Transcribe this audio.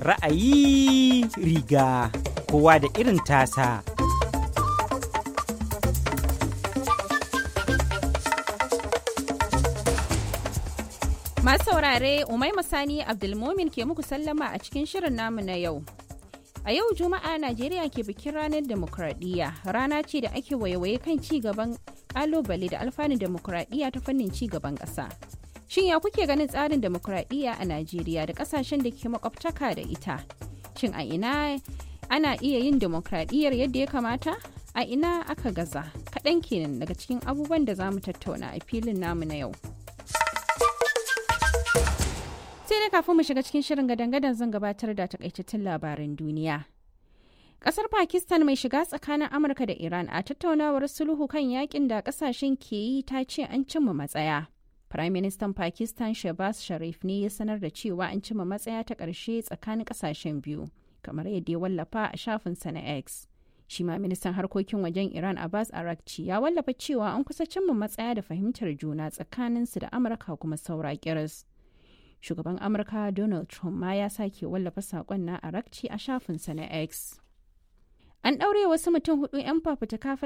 Ra'ayi riga kowa da irin tasa. Masu saurare Umaima Sani Abdulmomin ke muku sallama a cikin shirin namu na yau. A yau Juma'a Najeriya ke bikin ranar demokradiyya rana ce da ake waiwaye kan ci gaban kalubale da alfanun demokradiyya ta fannin ci gaban ƙasa. Shin ya kuke ganin tsarin demokradiyya a Najeriya da ƙasashen da ke makwabtaka da ita? Shin a ina ana iya yin demokradiyyar yadda ya kamata? A ina aka gaza? Kaɗan kenan daga cikin abubuwan da za mu tattauna a filin namu na yau. sai dai kafin mu shiga cikin shirin gadan-gadan zan gabatar da takaitattun labaran duniya. Kasar Pakistan mai shiga tsakanin Amurka da Iran a tattaunawar sulhu kan yakin da kasashen ke yi ta ce an cimma matsaya. Prime Minister Pakistan Shehbaz Sharif ne ya sanar da cewa an cimma matsaya ta ƙarshe tsakanin kasashen biyu, kamar yadda ya wallafa a shafinsa na X. Shi ma ministan harkokin wajen Iran Abbas Arakci ya wallafa cewa an kusa cimma matsaya da fahimtar juna tsakaninsu da Amurka kuma saura kiris. shugaban amurka donald trump ma ya sake wallafa saƙon na arakci a shafinsa na x an ɗaure wasu mutum hudu 'yan fafutuka